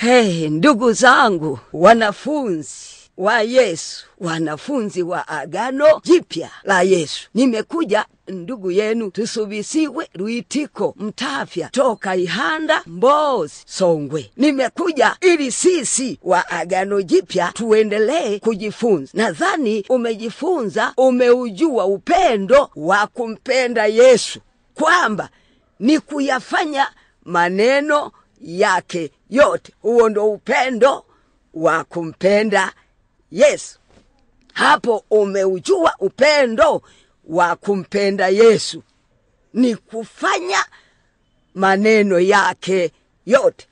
Hey, ndugu zangu, wanafunzi wa Yesu, wanafunzi wa agano jipya la Yesu, nimekuja ndugu yenu Tusubisiwe Lwitiko Mtafya toka Ihanda, Mbozi, Songwe. Nimekuja ili sisi wa agano jipya tuendelee kujifunza. Nadhani umejifunza, umeujua upendo wa kumpenda Yesu, kwamba ni kuyafanya maneno yake yote. Huo ndo upendo wa kumpenda Yesu. Hapo umeujua upendo wa kumpenda Yesu ni kufanya maneno yake yote.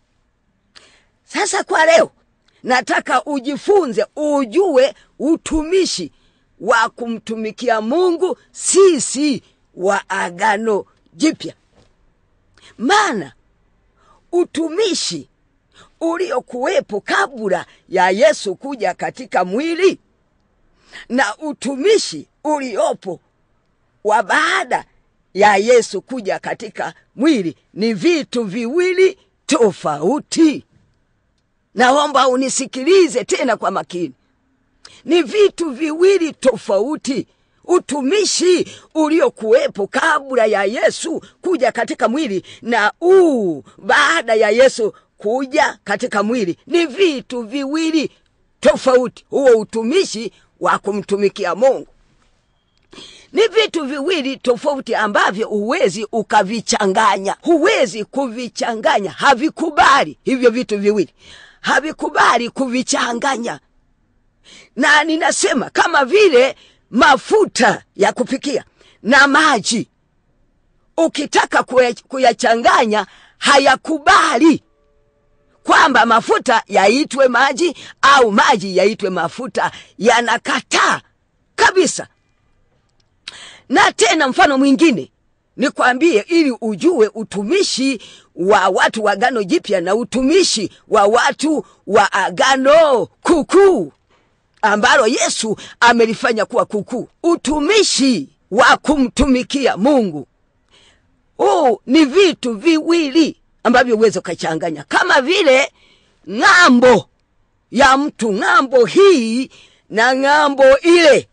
Sasa kwa leo nataka ujifunze, ujue utumishi wa kumtumikia Mungu sisi wa agano jipya, maana utumishi uliokuwepo kabla ya Yesu kuja katika mwili na utumishi uliopo wa baada ya Yesu kuja katika mwili ni vitu viwili tofauti. Naomba unisikilize tena kwa makini, ni vitu viwili tofauti. Utumishi uliokuwepo kabla ya Yesu kuja katika mwili na uu baada ya Yesu kuja katika mwili ni vitu viwili tofauti. Huo utumishi wa kumtumikia Mungu ni vitu viwili tofauti ambavyo huwezi ukavichanganya, huwezi kuvichanganya, havikubali. Hivyo vitu viwili havikubali kuvichanganya, na ninasema kama vile mafuta ya kupikia na maji, ukitaka kuyachanganya hayakubali kwamba mafuta yaitwe maji au maji yaitwe mafuta, yanakataa kabisa. Na tena mfano mwingine nikwambie, ili ujue utumishi wa watu wa agano jipya na utumishi wa watu wa agano kukuu ambalo Yesu amelifanya kuwa kukuu, utumishi wa kumtumikia Mungu. Huu ni vitu viwili ambavyo uweze ukachanganya, kama vile ng'ambo ya mtu, ng'ambo hii na ng'ambo ile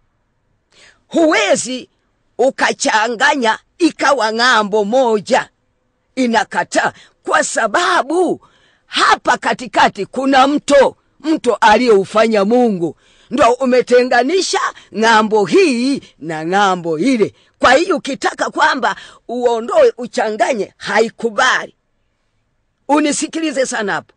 huwezi ukachanganya ikawa ng'ambo moja, inakataa kwa sababu hapa katikati kuna mto, mto aliyoufanya Mungu ndo umetenganisha ng'ambo hii na ng'ambo ile. Kwa hiyo ukitaka kwamba uondoe uchanganye, haikubali. Unisikilize sana hapo.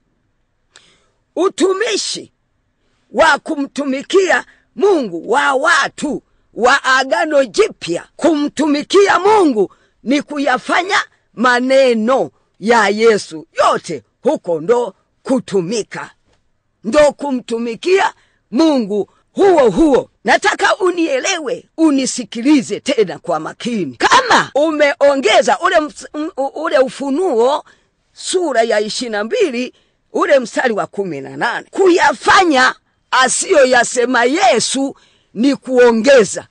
Utumishi wa kumtumikia Mungu wa watu wa agano jipya, kumtumikia Mungu ni kuyafanya maneno ya Yesu yote, huko ndo kutumika, ndo kumtumikia Mungu huo huo. Nataka unielewe, unisikilize tena kwa makini. Kama umeongeza ule, ule Ufunuo sura ya ishirini na mbili ule mstari wa kumi na nane kuyafanya asiyoyasema Yesu ni kuongeza,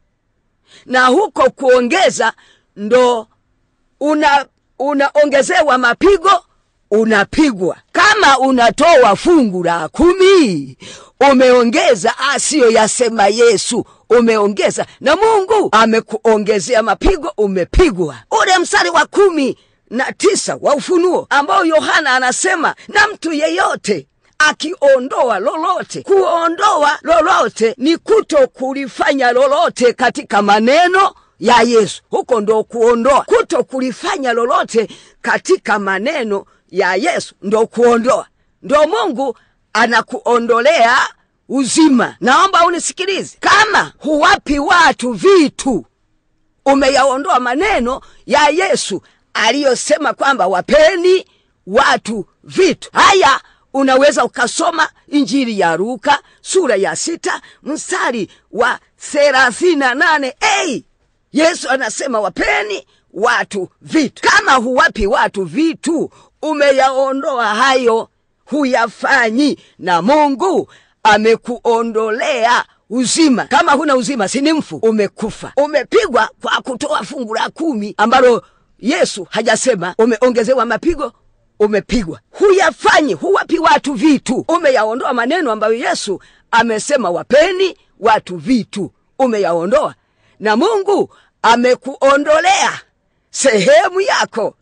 na huko kuongeza ndo una unaongezewa mapigo, unapigwa. Kama unatoa fungu la kumi, umeongeza asiyoyasema Yesu, umeongeza na Mungu amekuongezea mapigo, umepigwa. Ule mstari wa kumi na tisa wa Ufunuo ambao Yohana anasema na mtu yeyote akiondoa lolote. Kuondoa lolote ni kuto kulifanya lolote katika maneno ya Yesu. Huko ndo kuondoa, kuto kulifanya lolote katika maneno ya Yesu ndo kuondoa, ndo Mungu anakuondolea uzima. Naomba unisikilize, kama huwapi watu vitu, umeyaondoa maneno ya Yesu aliyosema kwamba wapeni watu vitu. Haya, unaweza ukasoma Injili ya Luka sura ya sita mstari wa thelathini na nane hey! Yesu anasema wapeni watu vitu. Kama huwapi watu vitu, umeyaondoa hayo, huyafanyi, na Mungu amekuondolea uzima. Kama huna uzima, si ni mfu, umekufa, umepigwa kwa kutoa fungu la kumi ambalo Yesu hajasema. Umeongezewa mapigo, umepigwa huyafanyi huwapi watu vitu umeyaondoa maneno ambayo yesu amesema wapeni watu vitu umeyaondoa na mungu amekuondolea sehemu yako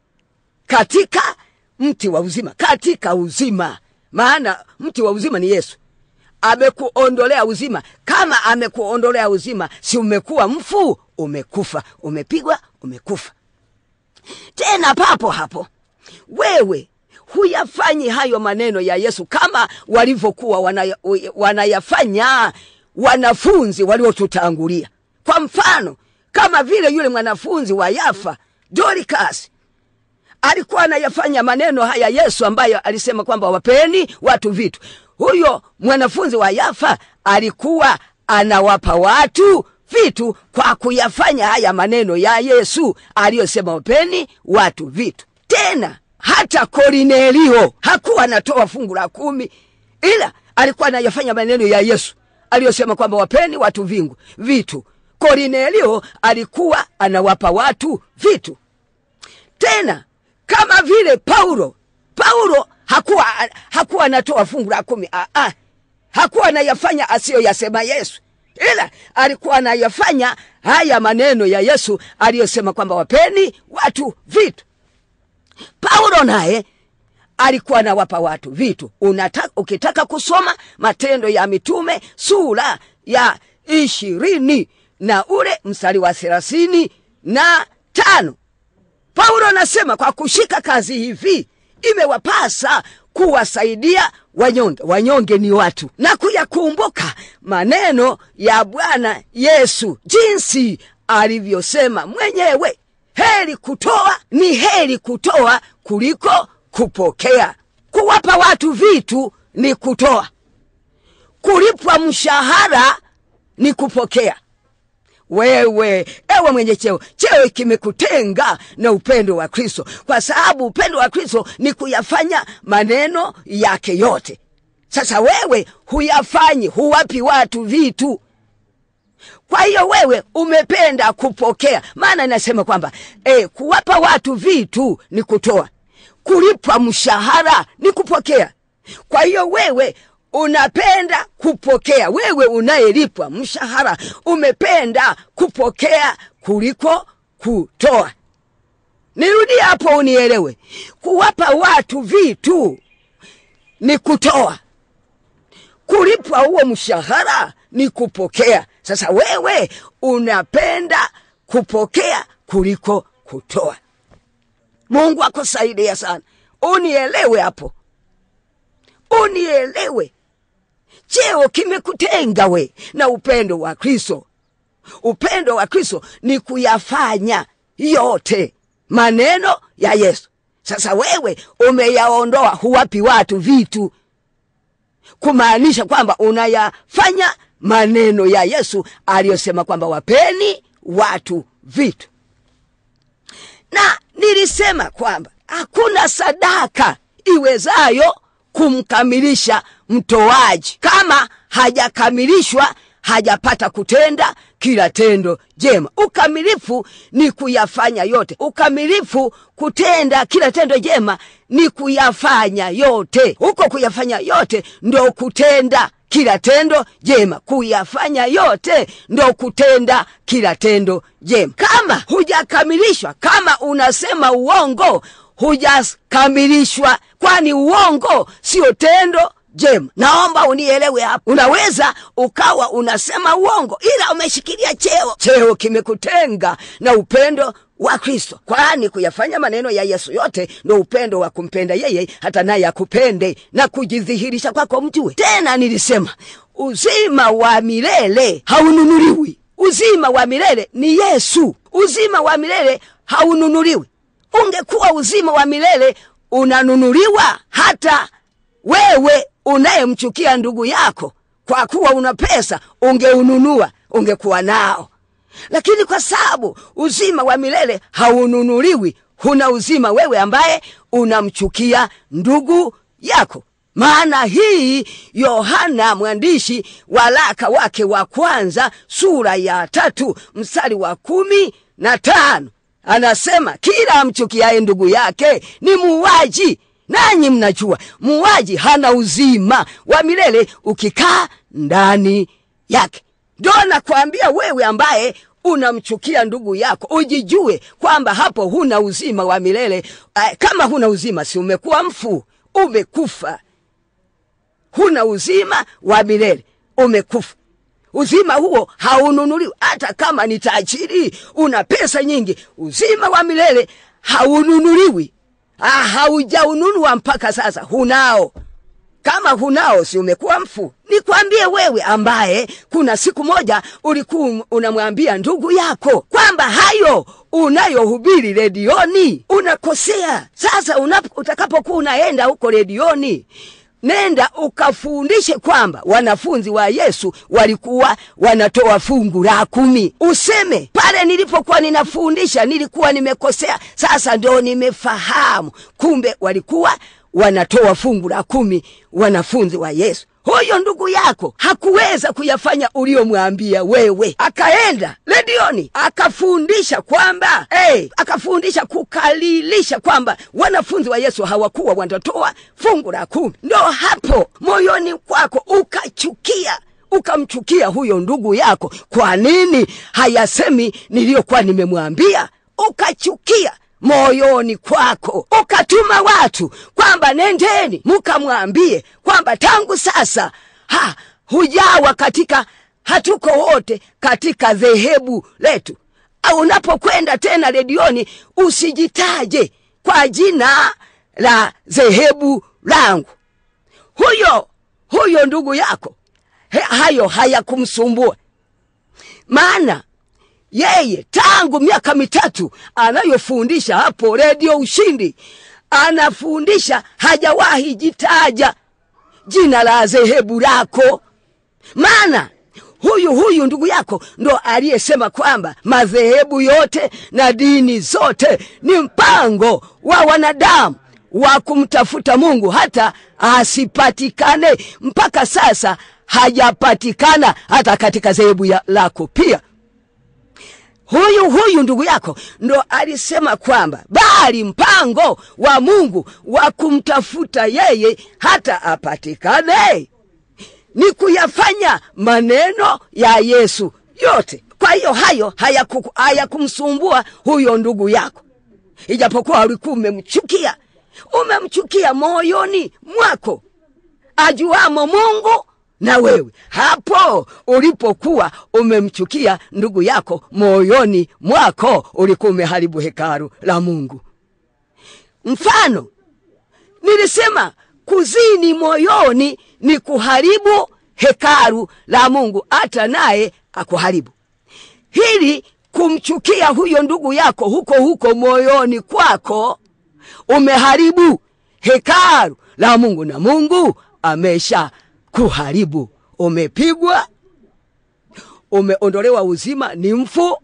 katika mti wa uzima katika uzima maana mti wa uzima ni yesu amekuondolea uzima kama amekuondolea uzima si umekuwa mfu umekufa umepigwa umekufa tena papo hapo wewe huyafanyi hayo maneno ya yesu kama walivyokuwa wanaya, wanayafanya wanafunzi waliotutangulia kwa mfano kama vile yule mwanafunzi wa yafa dorikas alikuwa anayafanya maneno haya yesu ambayo alisema kwamba wapeni watu vitu huyo mwanafunzi wa yafa alikuwa anawapa watu vitu kwa kuyafanya haya maneno ya yesu aliyosema wapeni watu vitu tena hata korinelio hakuwa anatoa fungu la kumi ila alikuwa anayafanya maneno ya yesu aliyosema kwamba wapeni watu vingu vitu korinelio alikuwa anawapa watu vitu tena kama vile paulo paulo hakuwa hakuwa anatoa fungu la kumi Aa, hakuwa anayafanya asiyoyasema yesu ila alikuwa anayafanya haya maneno ya yesu aliyosema kwamba wapeni watu vitu paulo naye alikuwa anawapa watu vitu Unataka, ukitaka kusoma matendo ya mitume sura ya ishirini na ule mstari wa thelathini na tano paulo anasema kwa kushika kazi hivi imewapasa kuwasaidia wanyonge wanyonge ni watu na kuyakumbuka maneno ya bwana yesu jinsi alivyosema mwenyewe heri kutoa ni heri kutoa kuliko kupokea kuwapa watu vitu ni kutoa kulipwa mshahara ni kupokea wewe ewe mwenye cheo cheo kimekutenga na upendo wa kristo kwa sababu upendo wa kristo ni kuyafanya maneno yake yote sasa wewe huyafanyi huwapi watu vitu kwa hiyo wewe umependa kupokea maana inasema kwamba e, kuwapa watu vitu ni kutoa kulipwa mshahara ni kupokea kwa hiyo wewe unapenda kupokea wewe unayelipwa mshahara umependa kupokea kuliko kutoa nirudie hapo unielewe kuwapa watu vitu ni kutoa kulipwa huo mshahara ni kupokea sasa wewe unapenda kupokea kuliko kutoa mungu akusaidia sana unielewe hapo unielewe cheo kimekutenga we na upendo wa kristo upendo wa kristo ni kuyafanya yote maneno ya yesu sasa wewe umeyaondoa huwapi watu vitu kumaanisha kwamba unayafanya maneno ya yesu aliyosema kwamba wapeni watu vitu na nilisema kwamba hakuna sadaka iwezayo kumkamilisha mtoaji kama hajakamilishwa hajapata kutenda kila tendo jema ukamilifu ni kuyafanya yote ukamilifu kutenda kila tendo jema ni kuyafanya yote huko kuyafanya yote ndo kutenda kila tendo jema kuyafanya yote ndo kutenda kila tendo jema kama hujakamilishwa kama unasema uongo hujakamilishwa kwani uongo sio tendo jema naomba unielewe hapo unaweza ukawa unasema uongo ila umeshikilia cheo cheo kimekutenga na upendo wa kristo kwani kuyafanya maneno ya yesu yote ndo upendo wa kumpenda yeye hata naye akupende na kujidhihirisha kwako mjue tena nilisema uzima wa milele haununuliwi uzima wa milele ni yesu uzima wa milele haununuliwi ungekuwa uzima wa milele unanunuliwa hata wewe unayemchukia ndugu yako kwa kuwa una pesa ungeununua ungekuwa nao lakini kwa sababu uzima wa milele haununuliwi huna uzima wewe ambaye unamchukia ndugu yako maana hii yohana mwandishi walaka wake wa kwanza sura ya tatu mstari wa kumi na tano anasema kila amchukiaye ndugu yake ni muuaji nanyi mnajua muuaji hana uzima wa milele ukikaa ndani yake ndo nakwambia wewe ambaye unamchukia ndugu yako ujijue kwamba hapo huna uzima wa milele uh, kama huna uzima si umekuwa mfu umekufa huna uzima wa milele umekufa uzima huo haununuliwi hata kama ni tajiri una pesa nyingi uzima wa milele haununuliwi ah, haujaununua mpaka sasa hunao kama hunao si umekuwa mfu nikwambie wewe ambaye kuna siku moja ulikuwa unamwambia ndugu yako kwamba hayo unayohubiri redioni unakosea sasa utakapokuwa unaenda huko redioni nenda ukafundishe kwamba wanafunzi wa yesu walikuwa wanatoa fungu la kumi useme pale nilipokuwa ninafundisha nilikuwa nimekosea sasa ndio nimefahamu kumbe walikuwa wanatoa fungu la kumi wanafunzi wa yesu huyo ndugu yako hakuweza kuyafanya uliyomwambia wewe akaenda redioni akafundisha kwamba hey, akafundisha kukalilisha kwamba wanafunzi wa yesu hawakuwa wanatoa fungu la kumi ndo hapo moyoni kwako ukachukia ukamchukia huyo ndugu yako kwa nini hayasemi niliyokuwa nimemwambia ukachukia moyoni kwako ukatuma watu kwamba nendeni mukamwambie kwamba tangu sasa ha, hujawa katika hatuko wote katika dhehebu letu au unapokwenda tena redioni usijitaje kwa jina la dhehebu langu huyo huyo ndugu yako he, hayo hayakumsumbua maana yeye tangu miaka mitatu anayofundisha hapo redio ushindi anafundisha hajawahi jitaja jina la dhehebu lako maana huyu huyu ndugu yako ndo aliyesema kwamba madhehebu yote na dini zote ni mpango wa wanadamu wa kumtafuta mungu hata asipatikane mpaka sasa hajapatikana hata katika dhehebu lako pia huyu huyu ndugu yako ndo alisema kwamba bali mpango wa mungu wa kumtafuta yeye hata apatikane ni kuyafanya maneno ya yesu yote kwa hiyo hayo hayakumsumbua haya huyo ndugu yako ijapokuwa ulikuwa umemchukia umemchukia moyoni mwako ajuamo mungu na wewe hapo ulipokuwa umemchukia ndugu yako moyoni mwako ulikuwa umeharibu hekalu la mungu mfano nilisema kuzini moyoni ni kuharibu hekalu la mungu hata naye akuharibu hili kumchukia huyo ndugu yako huko huko moyoni kwako umeharibu hekalu la mungu na mungu amesha kuharibu umepigwa umeondolewa uzima ni mfu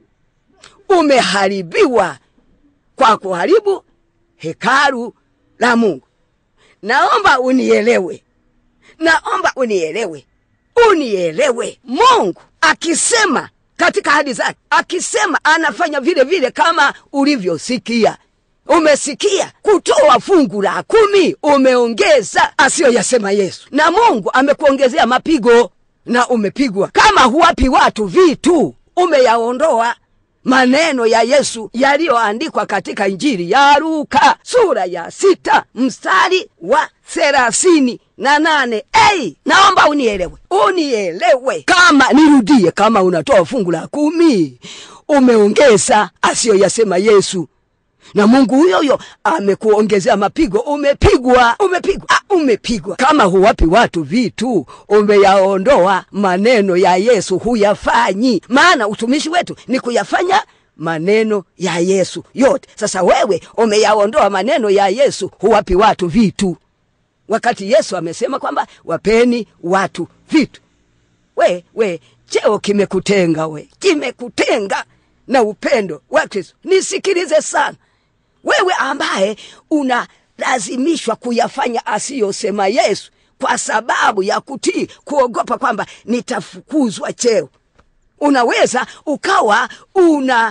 umeharibiwa kwa kuharibu hekalu la mungu naomba unielewe naomba unielewe unielewe mungu akisema katika hadi zake akisema anafanya vile vile kama ulivyosikia umesikia kutoa fungu la kumi umeongeza asiyoyasema yesu na mungu amekuongezea mapigo na umepigwa kama huwapi watu vitu umeyaondoa maneno ya yesu yaliyoandikwa katika injili ya luka sura ya sita mstari wa thelathini na nane ei naomba unielewe unielewe kama nirudie kama unatoa fungu la kumi umeongeza asiyoyasema yesu na mungu huyo huyo amekuongezea mapigo umepigwa umepigwa ah, umepigwa kama huwapi watu vitu umeyaondoa maneno ya yesu huyafanyi maana utumishi wetu ni kuyafanya maneno ya yesu yote sasa wewe umeyaondoa maneno ya yesu huwapi watu vitu wakati yesu amesema kwamba wapeni watu vitu we we cheo kimekutenga we kimekutenga na upendo wa kristo nisikilize sana wewe ambaye unalazimishwa kuyafanya asiyosema yesu kwa sababu ya kutii kuogopa kwamba nitafukuzwa cheo unaweza ukawa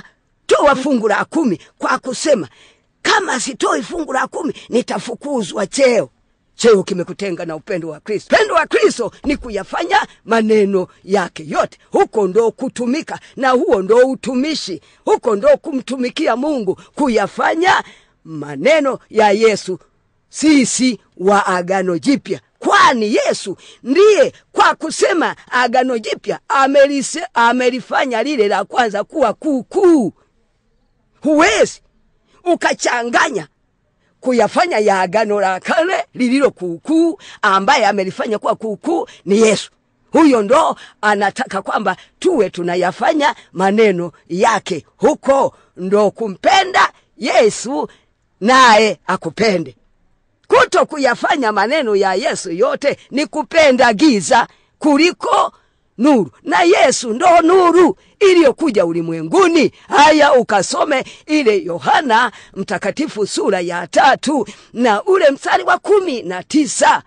toa fungu la kumi kwa kusema kama sitoi fungu la kumi nitafukuzwa cheo cheo kimekutenga na upendo wa kristo upendo wa kristo ni kuyafanya maneno yake yote huko ndo kutumika na huo ndo utumishi huko ndo kumtumikia mungu kuyafanya maneno ya yesu sisi wa agano jipya kwani yesu ndiye kwa kusema agano jipya amelise- amelifanya lile la kwanza kuwa kuukuu huwezi ukachanganya kuyafanya ya agano la kale lililo kuukuu ambaye amelifanya kuwa kuukuu ni yesu huyo ndo anataka kwamba tuwe tunayafanya maneno yake huko ndo kumpenda yesu naye akupende kuto kuyafanya maneno ya yesu yote ni kupenda giza kuliko nuru na yesu ndo nuru iliyokuja ulimwenguni haya ukasome ile yohana mtakatifu sura ya tatu na ule mstari wa kumi na tisa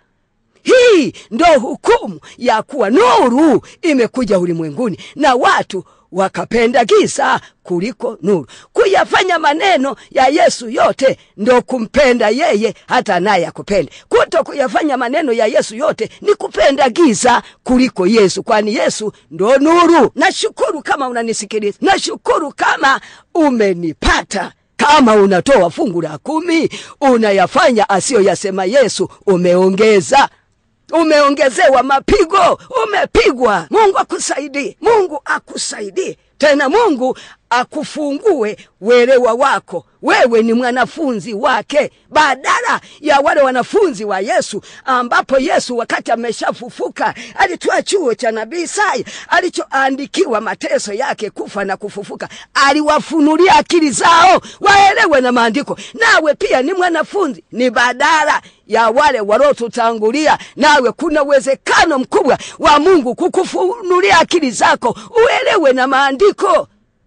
hii ndo hukumu ya kuwa nuru imekuja ulimwenguni na watu wakapenda giza kuliko nuru kuyafanya maneno ya yesu yote ndo kumpenda yeye hata naye akupende kuto kuyafanya maneno ya yesu yote ni kupenda giza kuliko yesu kwani yesu ndo nuru nashukuru kama unanisikiliza nashukuru kama umenipata kama unatoa fungu la kumi unayafanya asiyoyasema yesu umeongeza umeongezewa mapigo umepigwa mungu akusaidie mungu akusaidie tena mungu akufungue uelewa wako wewe ni mwanafunzi wake badala ya wale wanafunzi wa yesu ambapo yesu wakati ameshafufuka alitoa chuo cha nabii isaya alichoandikiwa mateso yake kufa na kufufuka aliwafunulia akili zao waelewe na maandiko nawe pia ni mwanafunzi ni badala ya wale waliotutangulia nawe kuna uwezekano mkubwa wa mungu kukufunulia akili zako uelewe na maandiko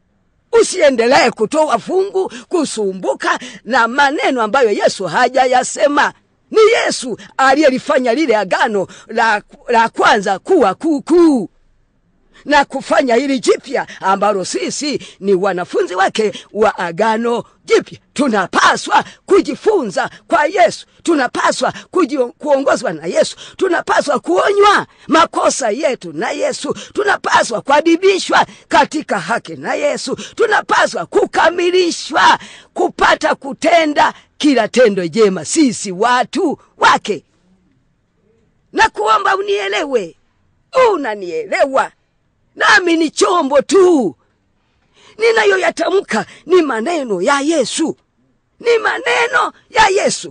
usiendelee kutoa fungu kusumbuka na maneno ambayo yesu hajayasema ni yesu aliyelifanya lile agano la, la kwanza kuwa kuukuu na kufanya hili jipya ambalo sisi ni wanafunzi wake wa agano jipya tunapaswa kujifunza kwa yesu tunapaswa kuji, kuongozwa na yesu tunapaswa kuonywa makosa yetu na yesu tunapaswa kuadibishwa katika haki na yesu tunapaswa kukamilishwa kupata kutenda kila tendo jema sisi watu wake na kuomba unielewe unanielewa nami ni chombo tu ninayoyatamka ni maneno ya yesu ni maneno ya yesu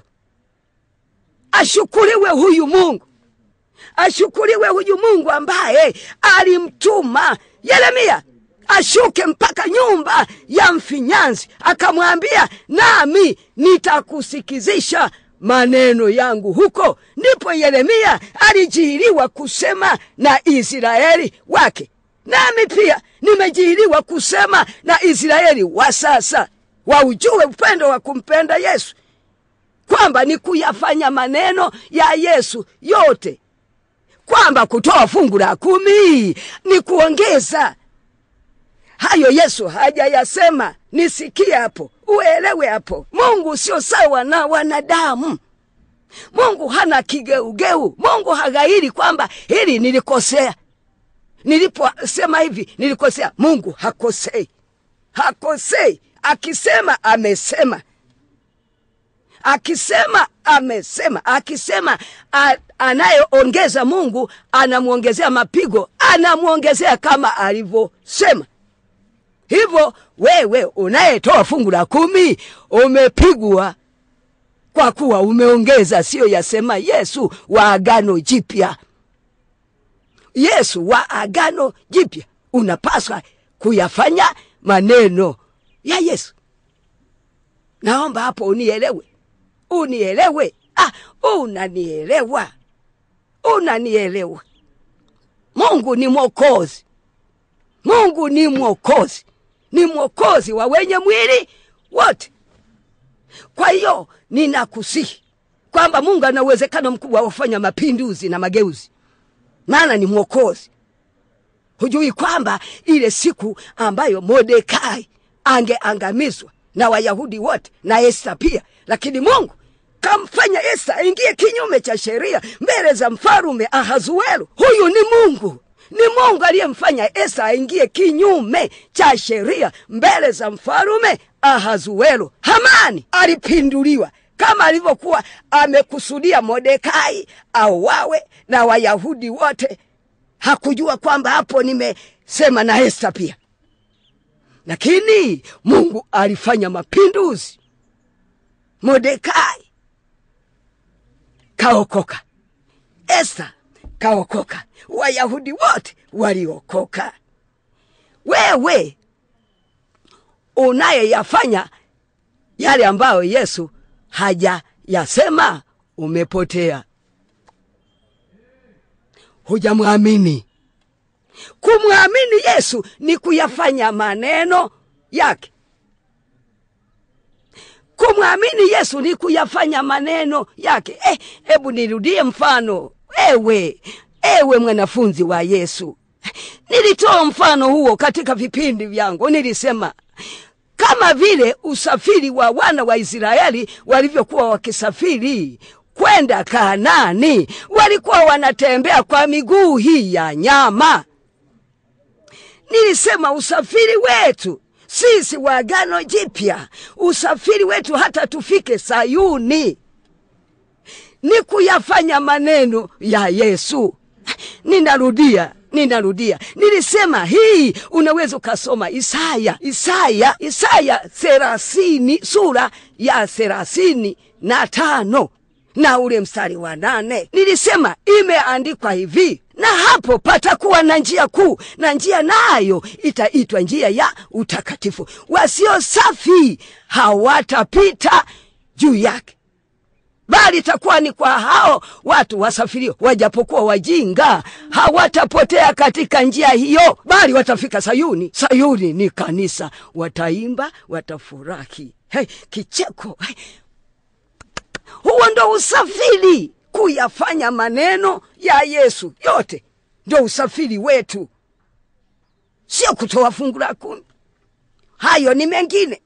ashukuriwe huyu mungu ashukuriwe huyu mungu ambaye alimtuma yeremia ashuke mpaka nyumba ya mfinyanzi akamwambia nami nitakusikizisha maneno yangu huko ndipo yeremia alijihiliwa kusema na israeli wake nami pia nimejihiliwa kusema na israeli wa sasa waujue upendo wa kumpenda yesu kwamba ni kuyafanya maneno ya yesu yote kwamba kutoa fungu la kumi ni kuongeza hayo yesu hajayasema nisikie hapo uelewe hapo mungu sio sawa na wanadamu mungu hana kigeugeu mungu haghairi kwamba hili nilikosea niliposema hivi nilikosea mungu hakosei hakosei akisema amesema akisema amesema akisema a- anayeongeza mungu anamwongezea mapigo anamwongezea kama alivyosema hivyo wewe unayetoa fungu la kumi umepigwa kwa kuwa umeongeza siyo yasema yesu wa agano jipya yesu wa agano jipya unapaswa kuyafanya maneno ya yesu naomba hapo unielewe unielewe ah, unanielewa unanielewa mungu ni mwokozi mungu ni mwokozi ni mwokozi wa wenye mwili wote kwa hiyo ninakusihi kwamba mungu ana uwezekano mkubwa wa kufanya mapinduzi na mageuzi maana ni mwokozi hujui kwamba ile siku ambayo modekai angeangamizwa na wayahudi wote na esta pia lakini mungu kamfanya esta aingie kinyume cha sheria mbele za mfalume ahazuero huyu ni mungu ni mungu aliyemfanya esta aingie kinyume cha sheria mbele za mfalume ahazuero hamani alipinduliwa kama alivyokuwa amekusudia modekai auawe na wayahudi wote hakujua kwamba hapo nimesema na esta pia lakini mungu alifanya mapinduzi modekai kaokoka esta kaokoka wayahudi wote waliokoka wewe unayeyafanya yale ambayo yesu hajayasema umepotea hujamwamini kumwamini yesu ni kuyafanya maneno yake kumwamini yesu ni kuyafanya maneno yake eh, hebu nirudie mfano ewe ewe mwanafunzi wa yesu nilitoa mfano huo katika vipindi vyangu nilisema kama vile usafiri wa wana wa israeli walivyokuwa wakisafiri kwenda kanani walikuwa wanatembea kwa miguu hii ya nyama nilisema usafiri wetu sisi wa agano jipya usafiri wetu hata tufike sayuni ni kuyafanya maneno ya yesu ninarudia ninarudia nilisema hii unaweza ukasoma isaya isaya isaya thelathini sura ya thelathini na tano na ule mstari wa nane nilisema imeandikwa hivi na hapo patakuwa na njia kuu na njia nayo itaitwa njia ya utakatifu wasio safi hawatapita juu yake bali itakuwa ni kwa hao watu wasafirio wajapokuwa wajinga hawatapotea katika njia hiyo bali watafika sayuni sayuni ni kanisa wataimba watafurahi hey, kicheko hey. huo ndo usafiri kuyafanya maneno ya yesu yote ndo usafiri wetu sio kutoa fungu la kumi hayo ni mengine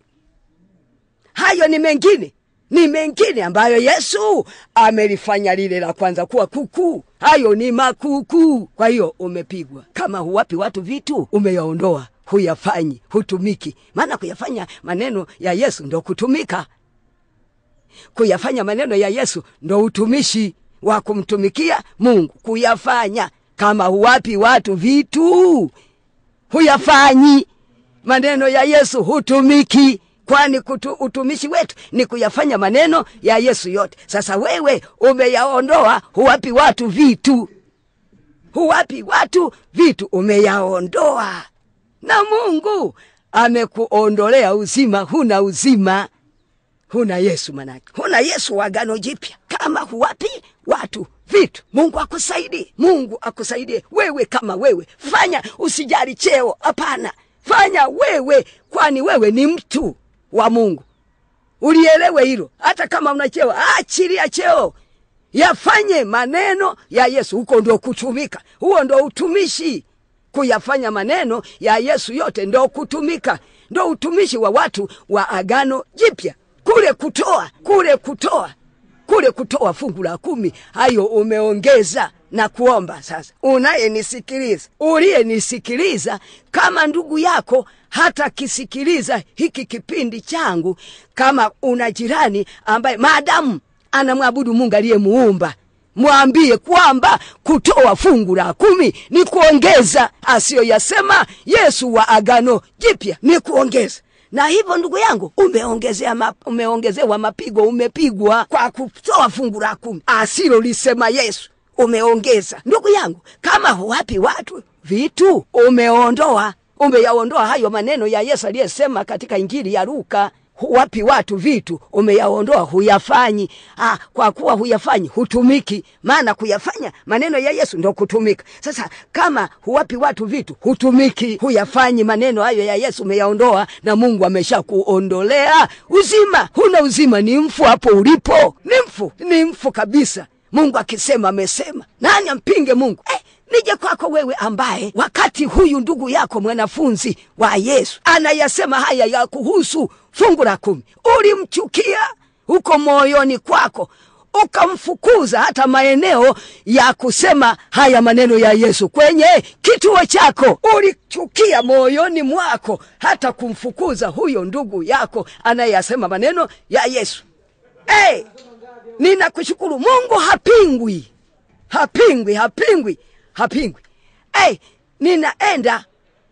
hayo ni mengine ni mengine ambayo yesu amelifanya lile la kwanza kuwa kukuu hayo ni makukuu kwa hiyo umepigwa kama huwapi watu vitu umeyaondoa huyafanyi hutumiki maana kuyafanya maneno ya yesu ndo kutumika kuyafanya maneno ya yesu ndo utumishi wa kumtumikia mungu kuyafanya kama huwapi watu vitu huyafanyi maneno ya yesu hutumiki kwani kutu, utumishi wetu ni kuyafanya maneno ya yesu yote sasa wewe umeyaondoa huwapi watu vitu huwapi watu vitu umeyaondoa na mungu amekuondolea uzima huna uzima huna yesu manake huna yesu wa agano jipya kama huwapi watu vitu mungu akusaidie mungu akusaidie wewe kama wewe fanya usijali cheo hapana fanya wewe kwani wewe ni mtu wa mungu ulielewe hilo hata kama una cheo achilia cheo yafanye maneno ya yesu huko ndo kutumika huo ndo utumishi kuyafanya maneno ya yesu yote ndo kutumika ndo utumishi wa watu wa agano jipya kule kutoa kule kutoa kule kutoa fungu la kumi hayo umeongeza na kuomba sasa unayenisikiliza uliyenisikiliza kama ndugu yako hata kisikiliza hiki kipindi changu kama una jirani ambaye maadamu anamwabudu mungu aliyemuumba mwambie kwamba kutoa fungu la kumi ni kuongeza asiyoyasema yesu wa agano jipya ni kuongeza na hivyo ndugu yangu umeongezea ma, umeongezewa mapigo umepigwa kwa kutoa fungu la kumi asilolisema yesu umeongeza ndugu yangu kama huwapi watu vitu umeondoa umeyaondoa hayo maneno ya yesu aliyesema katika injili ya luka huwapi watu vitu umeyaondoa huyafanyi ah, kwa kuwa huyafanyi hutumiki maana kuyafanya maneno ya yesu ndo kutumika sasa kama huwapi watu vitu hutumiki huyafanyi maneno hayo ya yesu umeyaondoa na mungu amesha kuondolea uzima huna uzima ni mfu hapo ulipo ni mfu ni mfu kabisa mungu akisema amesema nani ampinge mungu eh, nije kwako wewe ambaye wakati huyu ndugu yako mwanafunzi wa yesu anayasema haya ya kuhusu fungu la kumi ulimchukia huko moyoni kwako ukamfukuza hata maeneo ya kusema haya maneno ya yesu kwenye kituo chako ulichukia moyoni mwako hata kumfukuza huyo ndugu yako anayeyasema maneno ya yesu hey, ninakushukuru mungu hapingwi hapingwi hapingwi hapingwi hey, ninaenda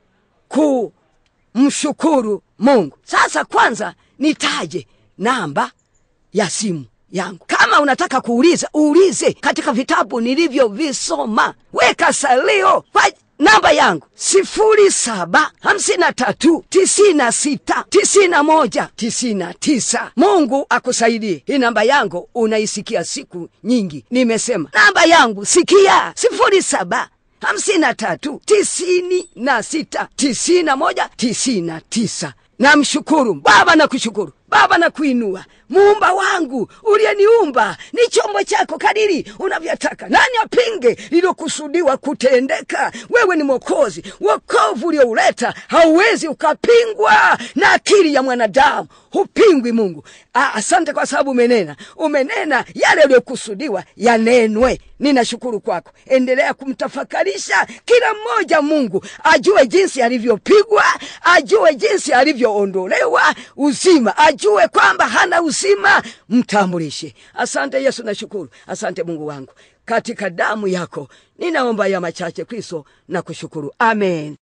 kumshukuru mungu sasa kwanza nitaje namba ya simu yangu kama unataka kuuliza uulize katika vitabu nilivyovisoma weka salio kwa namba yangu sifuri saba hamsini na tatu tisini na sita tisini na moja tisini na tisa mungu akusaidie hii namba yangu unaisikia siku nyingi nimesema namba yangu sikia sifuri saba hamsini na tatu tisini na sita tisini na moja tisini na tisa namshukuru baba na kushukuru baba na kuinua muumba wangu uliyeniumba ni chombo chako kadiri unavyotaka nani apinge lililokusudiwa kutendeka wewe ni mwokozi wokovu uliouleta hauwezi ukapingwa na akili ya mwanadamu hupingwi mungu Aa, asante kwa sababu umenena umenena yale yaliyokusudiwa yanenwe ninashukuru kwako endelea kumtafakarisha kila mmoja mungu ajue jinsi alivyopigwa ajue jinsi alivyoondolewa uzima ajue kwamba hana uzima mtambulishe asante yesu nashukuru asante mungu wangu katika damu yako ninaomba ya machache kristo na kushukuru amen